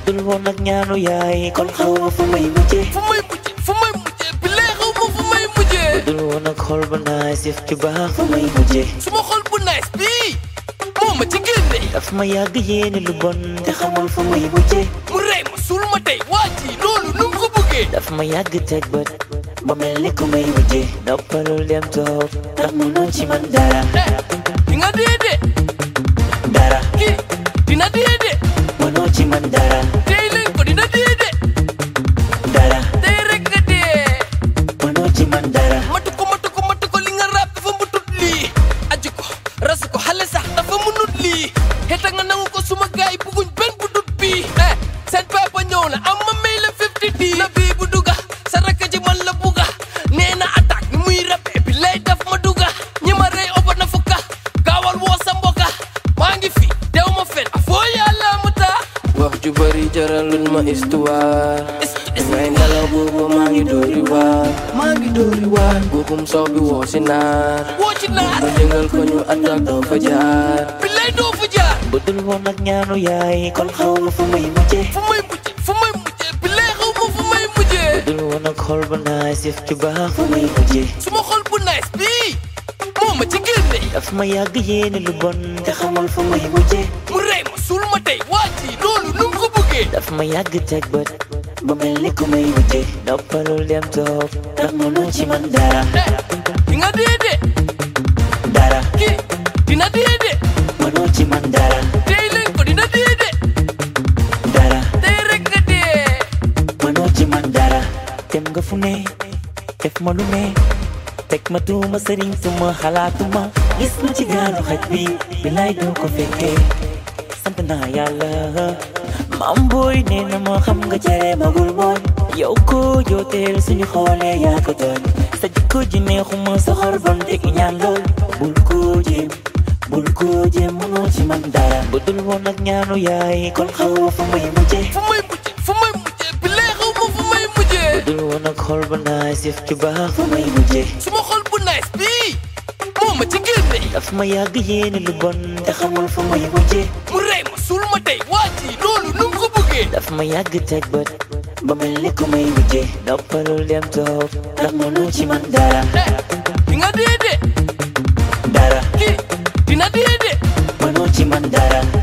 dul woon ak ñaanu yaay kon xaw ma fu may mujjee fu may mujjee fu may mujjee bi lee xaw ma fu may mujjee dul woon ak xol ba naay sif ci baax fu may mujjee suma xol bu nice bii moo ma ci génne daf ma yàgg yéene lu bon te xamul fu may mujjee mu rey ma suul ma tey waa ji loolu nu mu ko bëggee daf ma yàgg teg bët ba mel ni ku may mujjee noppalul dem toog ndax mënoo ci man dara eh di nga dee de dara kii dina dee de mënoo ci man dara tey leen ko dina dee de dara tey rek nga dee mënoo ci man dara matu ko matu ko matu ko li nga rap dafa mutut lii aju ko rasu ko xale sax dafa munut lii xeta nga nangu ko suma gaay bugguñ benn bu dut bii eh seen papa ñëw na am ma may la 50 di na bii bu duga sa rakk ji man la buga nee na attaque ni muy rappe bi lay daf ma duga ñi ma rey oba na fukka gaawal woo sa mboka maa ngi fi dew ma fen foo yàlla mu taa wax ju bari jaralul ma histoire Is- is- ngay nelaw boobu maa ngi dóori waar maa ngi dóori waar guuxum soow bi woo si naar woo ci naar ma jëngal ko ñu attaque doo fa jaar bi lay doo fu jaar bu dul woon ak ñaanu yaay kon xaw ma fu may mujjee fu may mujjee fu may mujjee bi lay xaw ma fu may mujjee dul woon ak xol ba naay sif ci baax fu may mujjee suma xol bu nice bii moo ma ci génne daf ma yàgg yéene lu bon te xamul fu may mujjee mu rey ma suul ma tey waa ji loolu nu mu ko bëggee daf ma yàgg teg bët ba mel ni ku may mujjee noppalul dem toog ndax mënoo ci man dara eh di nga dee de dara kii dina dee de mënoo ci man dara tey leen ko dina dee de dara tey rek nga dee mënoo ci man dara dem nga fu ne def ma lu ne teg ma tuuma sëriñ suma xalaatuma gis ma ci gaalu xaj bi bilaay doo ko fekkee sant naa yàlla maam booy nee na ma xam nga cere magul mooy yow ko jooteel suñu xoolee yaa ko tooñ sa jikko ji neexuma sa xor bon te ñaan lool bul ko jéem bul ko jéem mënoo ci man dara bu dul woon ak ñaanu yaay kon xaw ma fu may mujjee fu may mujjee fu may mujjee bi lay xaw ma fu may mujjee dul woon ak xol ba naay sif ci baax fu may mujjee suma xol bu nice bii moo ma ci génne daf ma yàgg yéene lu bon te xamul fu may mujjee mu rey ma suul ma tey waa ji loolu nu mu ko bëggee daf ma yàgg teg bët ba mel ni ku may mujjee noppalul dem toog ndax mënoo ci man dara eh di nga dee de dara kii dina dee de mënoo ci man dara